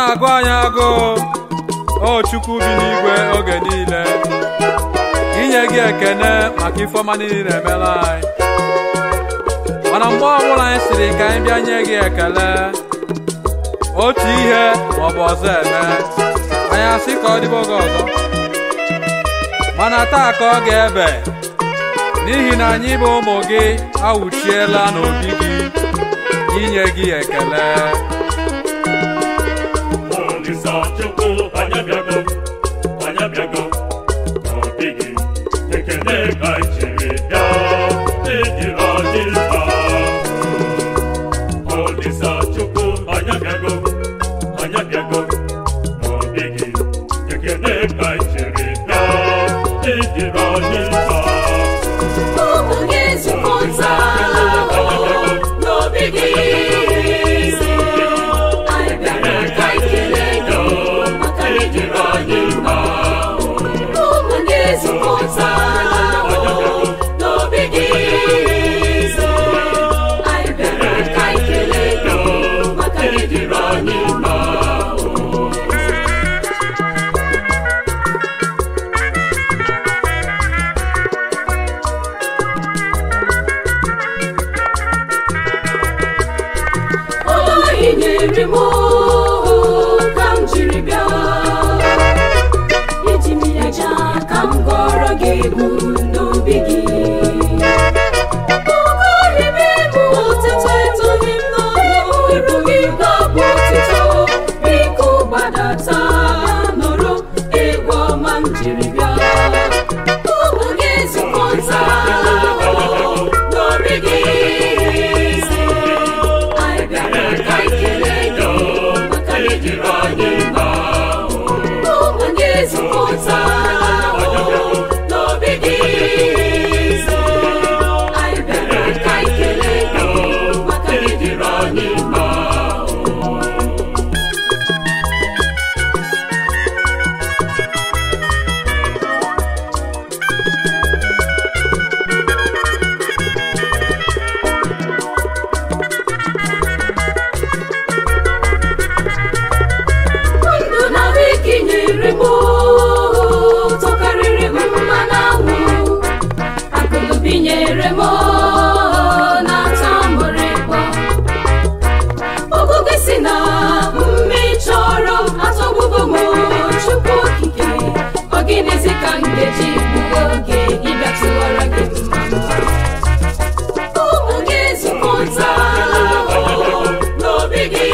na-agụ anyị agụ o chukwu bi n'igwe oge niile inye gị ekene maka ifeọma niile na-emela anyị mana mgbe ọbụla anyị siri ka anyị bịa nye gị ekele otu ihe maọbụ ọzọ eme anyị asị ka ọ dịbe oge ọzọ mana taa ka ọ ga-ebe n'ihi na anyị bụ ụmụ gị awụchiela n'obi gị inye gị ekele Olisa Chukwu anyị abịago anyị abịago n'obi gị ekele ka anyị chiri bịa ejiri anyị mkpa Olisa Chukwu anyị abịago anyị abịago n'obi gị ekele ka anyị chiri bịa ejiri anyị mkpa Ụmụ gị zukọta n'obi gị. Anyị bịara ka anyị kelee gị maka na ị dịrị anyị mma. Ụmụ gị zukọta n'obi gị. Anyị bịara ka anyị kelee gị maka na ị dịrị anyị mma. Onye nyere m ka m jiri bịa eji m ya ja ka m gọrọ gị egwu n'obi gị Okorime bụ otito etoghị m n'ọnụ ibu gị ga-abụ otito biko gbadata nọrọ egwu ọma m jiri bịa ụmụ gị zukọta n'obi gị anyị bịara ka anyị kelee gị maka na ị dịrị anyị mma ụmụ gị zukọta n'obi gị anyị bịara ka anyị kelee gị maka na ị dịrị anyị mma ndụ na ahụike nyere m tọkarịrị mmanụ anwụ akụnụbi nyere m na-ata mụrụ ịkpọ ọgụgụ si na mme chọrọ atọgbugo m chukwu okike ọ gịnịzi ka m ga-eji gbuo oge ịbịa tụwara gị mmanụ ụmụ gị zukọta n'obi gị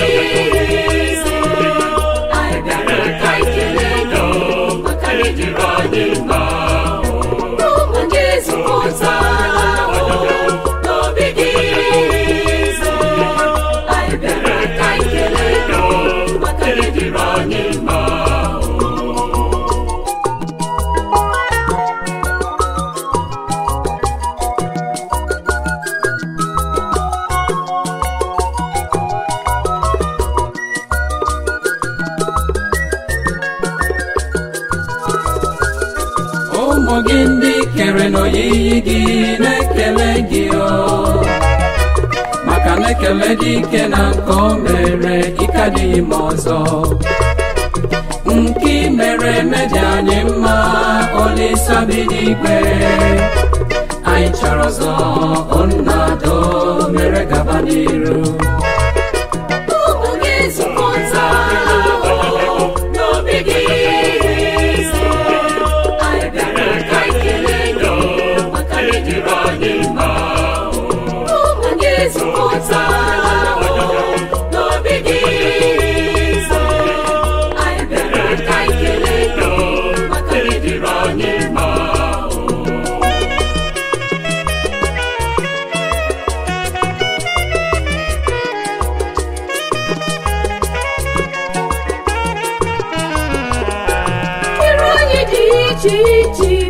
anyị bịara ka anyị kelee gị maka na ị dịrị anyị mma ụmụ gị zukọta n'obi gị anyị bịara ka anyị kelee gị maka na ị dịrị anyị mma ụmụ gị ndị kere n'oyiyi gị na-ekele gị o maka na-ekele dị ike na nke o mere ike adịghị m ọzọ nke i mere eme dị anyị mma olisa bi n'igwe anyị chọrọ ọzọ onnado mere gaba n'iru ụmụ gị zukọta n'obi gị anyị bịara ka anyị kelee gị maka na ị dịrị anyị mma ụmụ gị zukọta n'obi gị anyị bịara ka anyị kelee gị maka na ị dịrị anyị mma Iru anyị dị iche iche